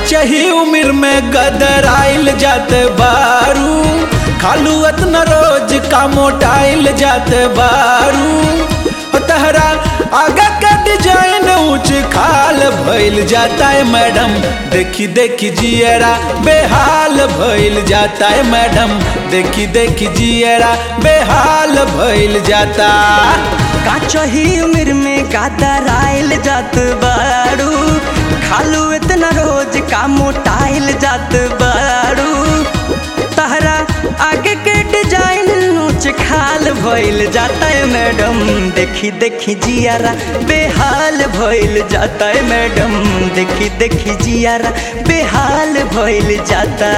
काचही उम्र में गदराइल जात बारू खालू अतना रोज का मोटाइल जात बारू ओ तहरा आगा का डिजाइन ऊंच खाल भइल जाता है मैडम देखी देखी जियरा बेहाल भइल जाता है मैडम देखी देखी जियरा बेहाल भइल जाता काचही उम्र में गादराइल जात बारू खालू इतना रोज का मोटाइल जात बारू तहरा आगे के डिजाइन ऊंच खाल भइल जाता है मैडम देखी देखी जियारा बेहाल भइल जाता है मैडम देखी देखी जियारा बेहाल भइल जाता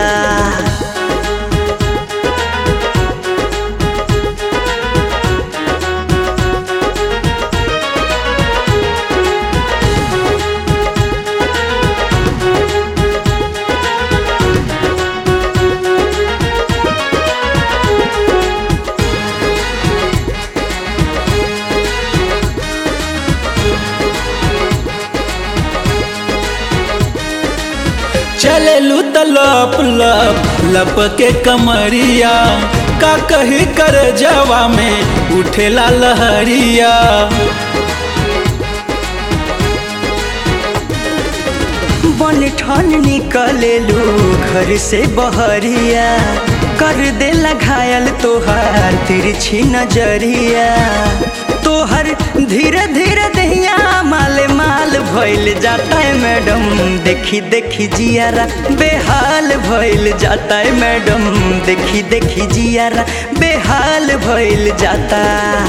चलेलू त लप लप लप के कमरिया का कही कर जवा में उठेला लहरिया बन ठन निकलेलू घर से बहरिया कर देला घायल तोहार तिरछी नजरिया तोहर धीरे धीरे दहिया माल माल भइल जाता है मैडम देखी देखी जियारा बेहाल भइल जाता है मैडम देखी देखी जियारा बेहाल भइल जाता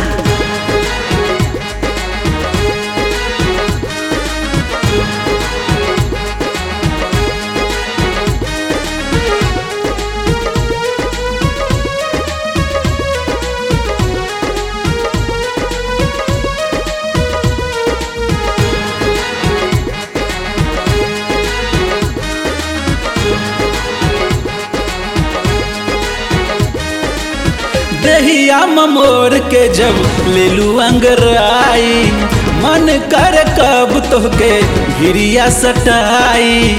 दहिया ममोर के जब लेलू अंगराई मन कर कब तोहके भिरिया सटाई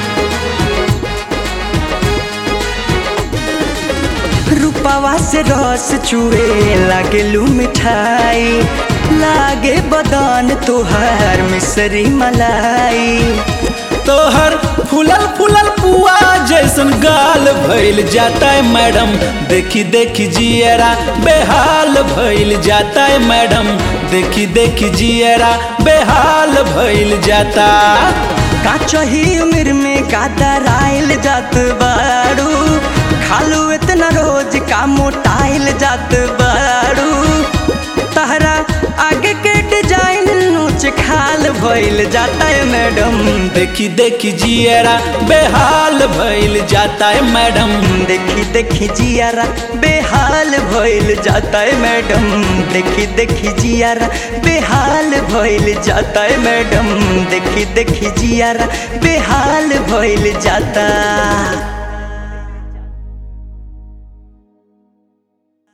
रूपवा से रस चुए लागेलू मिठाई लागे बदन तोहार मिसरी मलाई तोहर फूलल फूलल पुआ जैसन गाल भइल जाता है मैडम देखी देखी जियरा बेहाल भइल जाता है मैडम देखी देखी जियरा बेहाल भइल जाता काचही उम्र में गादराइल जात बारू खालू इतना रोज का मोटाइल जात बारू तहरा आगे के डिजाइन ऊंच खाल भइल जाता है मैडम देखी देखी जियरा बेहाल भइल जाता है मैडम देखी देखी जियारा बेहाल भइल जाता है मैडम देखी देखी जियारा बेहाल भइल जाता है मैडम देखी देखी जियारा बेहाल भइल जाता